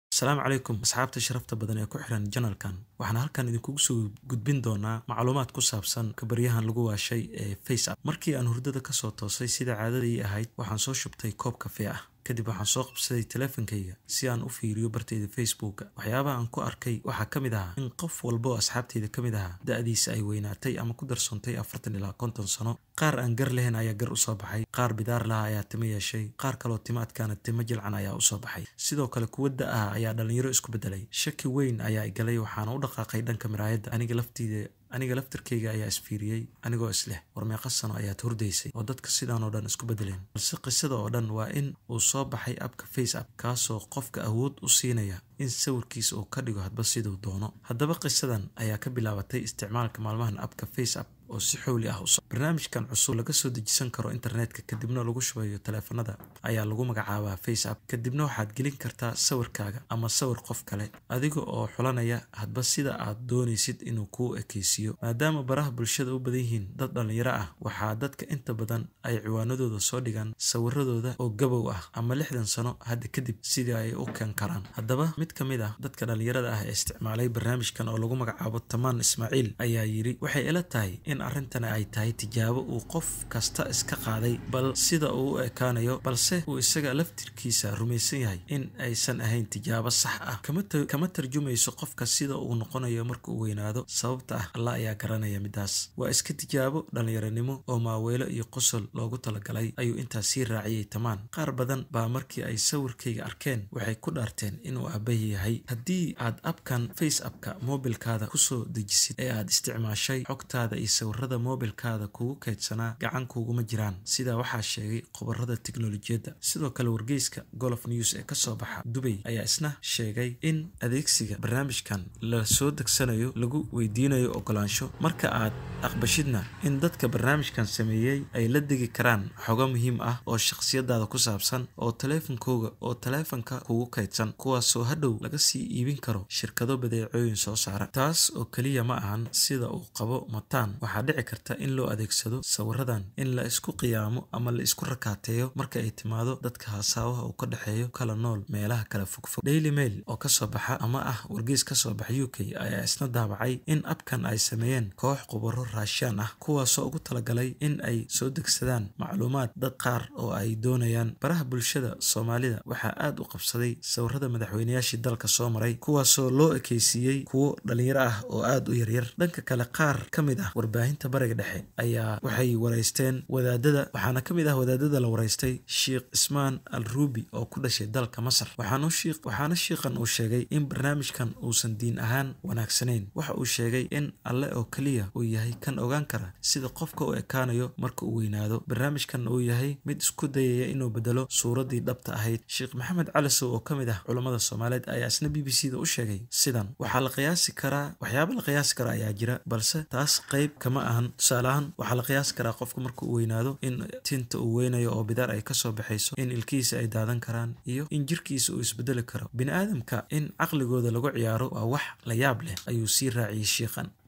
asalaamu calaykum asxaabta sharafta badan ee ku xiran janalkan waxaan halkan idinkugu soo gudbin doonaa macluumaad ku saabsan kabaryahan lagu waashay ee faceapp markii aan hurdada kasoo toosay sida caadadii ahayd waxaan soo shubtay koob kafee ah kadib waxaan soo qabsaday teleefankayga si aan u fiiriyo bartayda facebooka waxyaabaha aan ku arkay waxaa ka mid ahaa in qof walba oo asxaabteyda ka mid ahaa da-diisa ay weynaatay ama ku darsoontay afartan ilaa konton sano qaar aan gar lahayn ayaa gar usoo baxay qaar bidaar laha ayaa timo yeeshay qaar kaloo timo adkaana timo jilcan ayaa usoo baxay sidoo kale kuwa da-ah ayaa dhalinyaro isku bedelay shaki weyn ayaa igalay waxaana u dhaqaaqay dhanka miraayadda aniga laftiida aniga laftarkayga ayaa isfiiriyey anigoo isleh war meeqa sano ayaad hurdaysay oo dadka sidaan oo dhan isku bedeleen balse qisada oo dhan waa in uu soo baxay abka face app kaasoo qofka awood u siinaya in sawirkiisa uu ka dhigo hadba siduu doono haddaba qisadan ayaa ka bilaabatay isticmaalka maalmahan abka face app oo si xowli ah uso barnaamijkan cusub laga soo dejisan karo internetka kadibna lagu shubayo taleefanada ayaa lagu magacaabaa face app kadibna waxaad gelin kartaa sawirkaaga ama sawir qof kale adiga oo xulanaya hadba sida aad doonaysid inuu kuu ekeysiiyo maadaama baraha bulshada u badan yihiin dad dhallinyaro ah waxaa dadka inta badan ay ciwaanadooda soo dhigaan sawiradooda oo gabow ah ama lixdan sano hadda kadib sidii ay u keen karaan haddaba mid ka mid ah dadka dhallinyarada ah ee isticmaalay barnaamijkan oo lagu magacaabo tamaan ismaaciil ayaa yidhi waxay ila tahay in arrintani ay tahay tijaabo uu qof kasta iska qaaday bal sida uu u ekaanayo balse uu isaga laftirkiisa rumaysan yahay in aysan ahayn tijaabo sax ah kama tarjumayso qofka sida uu noqonayo marka uu weynaado sababta ah allah ayaa garanaya midaas waa iska tijaabo dhallinyaranimo oo maaweelo iyo qosol loogu talagalay ayuu intaas sii raaciyey tamaan qaar badan baa markii ay sawirkayga arkeen waxay ku dhaarteen inuu aabahi yahay haddii aad abkan face appka moobilkaada kusoo dejisid ee aad isticmaashay xogtaada iyo sawirada moobilkaada kugu kaydsanaa gacan kuuguma jiraan sidaa waxaa sheegay khubarada teknolojiyadda sidoo kale wargeyska golof news ee kasoo baxa dubay ayaa isna sheegay in adeegsiga barnaamijkan la soo degsanayo lagu weydiinayo ogolaansho marka aad aqbashidna in dadka barnaamijkan sameeyey ay la degi karaan xogo muhiim ah oo shakhsiyadaada ku saabsan oo taleefankooga oo taleefanka kugu kaydsan kuwaasoo hadhow laga sii iibin karo shirkado badeecooyin soo saara taas oo keliya ma ahan sida uu qabo mataan waxaa dhici karta in loo adeegsado sawiradan in la isku qiyaamo ama la isku rakaateeyo marka ay timaado dadka hasaawaha uu ka dhexeeyo kala nool meelaha kala fogfog daily mail oo kasoo baxa ama ah wargeys kasoo baxa u k ayaa isna daabacay in abkan ay sameeyeen koox khubaro raashaan ah kuwaasoo ugu talagalay in ay soo degsadaan macluumaad dad qaar oo ay doonayaan baraha bulshada soomaalida waxaa aad u qabsaday sawirada madaxweynayaashii dalka soo maray kuwaasoo loo ekeysiiyey kuwo dhalinyaro ah oo aad u yaryar dhanka kale qaar ka mid ah warbaahinta bariga dhexe ayaa waxay waraysteen wadaadada waxaana ka mid ah wadaadada la waraystay sheikh ismaan al ruubi oo ku dhashay dalka masar waxaana shiikhan uu sheegay in barnaamijkan uusan diin ahaan wanaagsanayn waxa uu sheegay in alle oo keliya uu yahay kan ogaan kara sida qofka u ekaanayo marka uu weynaado barnaamijkan uu yahay mid isku dayaya inuu bedelo suuradii dhabta ahayd sheekh maxamed calisow oo ka mid ah culammada soomaaliyeed ayaa isna b b c da u sheegay sidan waxaa la qiyaasi karaa waxyaaba la qiyaasi kara ayaa jira balse taas qayb kama ahan tusaale ahaan waxaa la qiyaasi karaa qofka marka uu weynaado in tinta uu weynayo oo bidaar ay kasoo baxayso in ilkihiisa ay daadan karaan iyo in jirkiisa uu isbedeli karo bini aadamka in caqligooda lagu ciyaaro waa wax la yaab leh ayuu sii raaciyey shiikhan